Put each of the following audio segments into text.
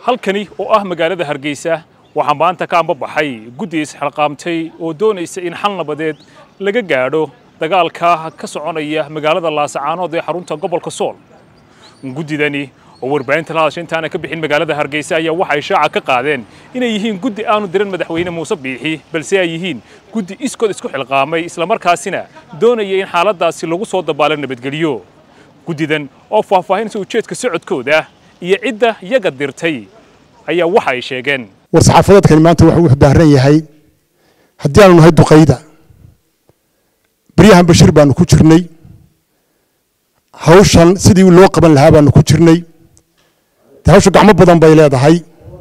halkani oo ah magaalada hargeysa waxaa maanta ka ambabaxay guddi isxilqaamtay oo doonaysa in xal nabadeed laga gaadho dagaalka ka soconaya magaalada laasacaanood ee xarunta gobolka sool guddidani oo warbaahinta la hadasha intaana ka bixin magaalada hargeysa ayaa waxay shaaca ka qaadeen inay yihiin guddi aanu diran madaxweyne muuse biixi balse ay yihiin guddi iskood isku xilqaamay islamarkaasina doonaya in xaaladaasi lagu soo dabaalo nabadgelyo guddidan oo faahfaahinaysa ujeedka socodkooda iyo cidda yaga dirtay ayaa waxa ay sheegeen war saxaafadeedkani maanta wuxuu u daaran yahay haddii aanu nahay duqayda beryahan bashir baanu ku jirnay hawshan sidii loo qaban lahaa baanu ku jirnay de hawsha gacmo badan bay leedahay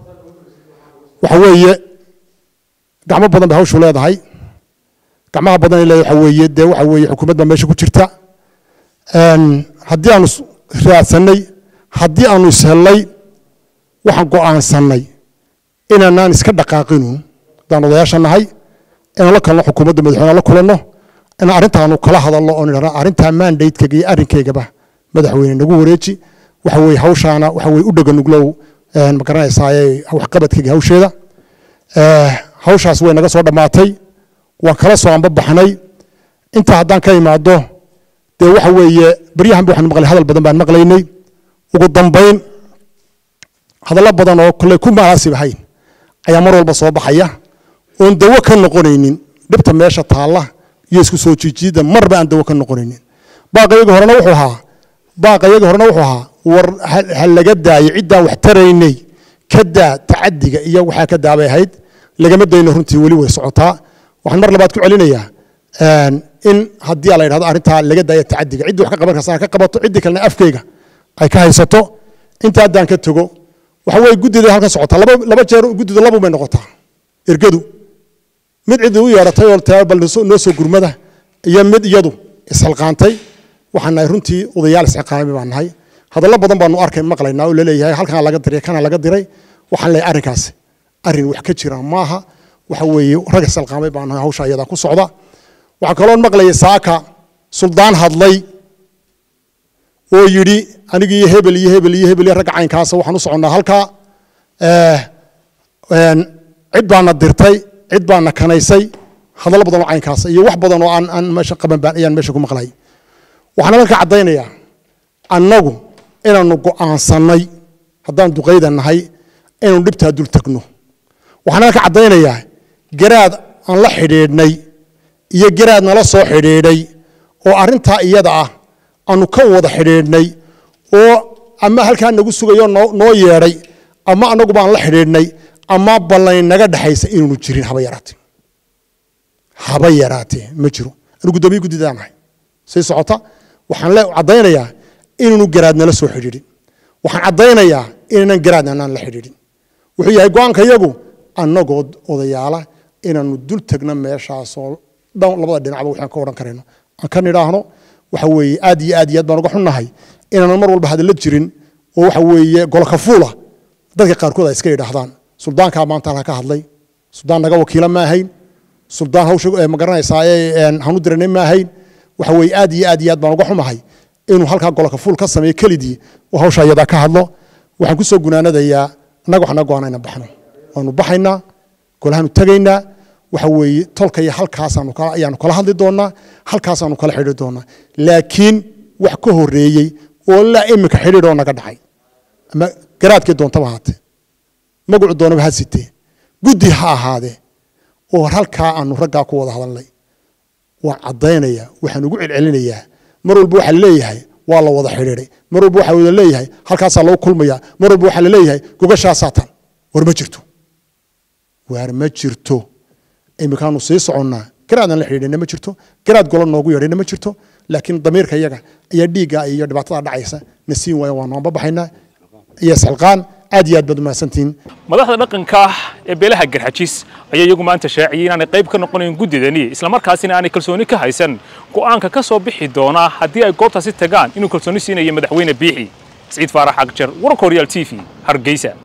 waxa weeye gacmo badan bay hawshu leedahay gacmaha badan ay leedahay waxa weeye dee waxa weeye xukuumad baa meesha ku jirta haddii aanu raadsanay haddii aanu ishellay waxaan go'aansannay inaanaan iska dhaqaaqinu haddaan odayaasha nahay inaan la kalno xukuumadda madaxweyne la kulanno in arrintaanu kala hadalno oo nidhahno arrintaa mandatekega iyo arrinkeygaba madaxweyne nagu wareeji waxa weeye hawshaana waxa weye u dhaganuglow ma garanaysaaye waxqabadkeyga hawsheeda hawshaas way naga soo dhammaatay waan kala soo anbabaxnay intaa haddaan ka imaado dee waxa weeye baryahanba waxaan maqlay hadal badan baan maqlaynay ugu dambayn hadallo badan oo kolley ku munaasib ahayn ayaa mar walba soo baxaya oon dawo ka noqonaynin dhibta meesha taalla iyo isku soo jiijiidda marba aan dawo ka noqonaynin baaqayagii horena wuxuu ahaa baaqayagii horena wuxuu ahaa war ha laga daayo ciddaan wax taraynay ka daa tacadiga iyo waxaa ka daabay ahayd lagama dayno runtii weli way socotaa waxaan mar labaad ku celinayaa in haddii la yidhahdo arrintaa laga daayo tacadiga ciddii wax ka qaban karsa ka qabato ciddii kalena afkeyga ay ka haysato inta haddaan ka tego waxa weeye guddida halkan socotaa laba laba jeer guddidu labu bay noqotaa ergadu mid cidii u yeedhatay oo taa bal noo soo gurmada iyo mid iyadu isxilqaantay waxaan nahay runtii odayaal isxilqaamay baan nahay hadallo badan baanu arkay maqlaynaa oo laleeyahay halkan laga diray kana laga diray waxaan leeyahay arrinkaasi arrin wax ka jira maaha waxa weeye rag isxilqaamay baan nahay hawsha iyadaa ku socda waxaa kaloo maqlayay saaka suldaan hadlay oo yidhi aniga iyo hebel iyo hebel iyo hebel iyo ragga caynkaasa waxaan u soconnaa halkaa cid baana dirtay cid baana kanaysay hadallo badan oo caynkaasa iyo wax badan oo aan aan meesha qaban baan ayaan meesha ku maqlay waxaan halka caddaynayaa annagu inaanu go'aansannay haddaan duqayda nahay inaanu dhibtaa dul tagno waxaan halka caddaynayaa garaad aan la xidhiidhnay iyo garaad nala soo xidhiidhay oo arrintaa iyada ah aanu ka wada xidhiidhnay oo ama halkaa nagu sugayo noo yeedhay ama anagu baan la xidhiidhnay ama ballayn naga dhexaysa inaanu jirin haba yaraatee haba yaraatee ma jiro anu guddoomiye guddidaan nahay say socota waxaan le caddaynayaa inaanu garaad nala soo xidhiidhin waxaan caddaynayaa inaanan garaadna anaan la xidhiidhin wuxuu yahay go-aanka iyagu annagoo odayaala inaanu dul tagno meeshaasoo labada dhinacba waxaan ka odhan karayno aan ka nidhaahno waxa weeye aad iyo aad iyo aad baan uga xunnahay inaanan mar walba hadalla jirin oo waxa weeye golokafuula dadka qaarkood ay iska yidhaahdaan suldaankaa maanta halka ka hadlay suldaan naga wakiila ma ahayn suldaan hawsha ma garanaysaa hanu diranay ma ahayn waxa weeye aad iyo aad iyo aad baan uga xumahay inuu halkaa golokafuul ka sameeyo kelidii oo hawsha iyadaa ka hadlo waxaan kusoo gunaanadayaa annaga waxaa naga go-ana inaan baxno waanu baxaynaa golahaanu tegaynaa waxa weeye tolka iyo halkaasaanu ayaanu kala hadli doonaa halkaasaanu kala xidhi doonaa laakiin wax ka horeeyey oo laa iminka xidhiidh oo naga dhacay ama garaadkii doontaba haatee magacu doonaba ha sitee guddi ha ahaadee oo halkaa aanu raggaa ku wada hadalnay waan caddaynayaa waxaan ugu celcelinayaa mar walba waxaa leeyahay waa la wada xidhiidhay mar walba waxaa wada leeyahay halkaasaa lagu kulmayaa mar walba waxaa laleeyahay gogashaasaa tan war ma jirto waar ma jirto iminkaanu sii soconnaa garaadaan la xidhiidhayna ma jirto garaad golo noogu yeedhayna ma jirto laakiin damiirka iyaga ayaa dhiigga iyo dhibaatada dhacaysa na siin waaya waanu anbabaxaynaa iyo isxilqaan aad iyo aad baad umahadsantihiin madaxda dhaqanka ee beelaha garxajis ayaa iyagu maanta shaaciyey inaanay qayb ka noqonayn guddidani islamarkaasina aanay kalsooni ka haysan go'aanka ka soo bixi doona haddii ay goobtaasi tagaan inuu kalsooni siinayo madaxweyne biixi siciid faarax agjar wararka horyaal t v hargeysa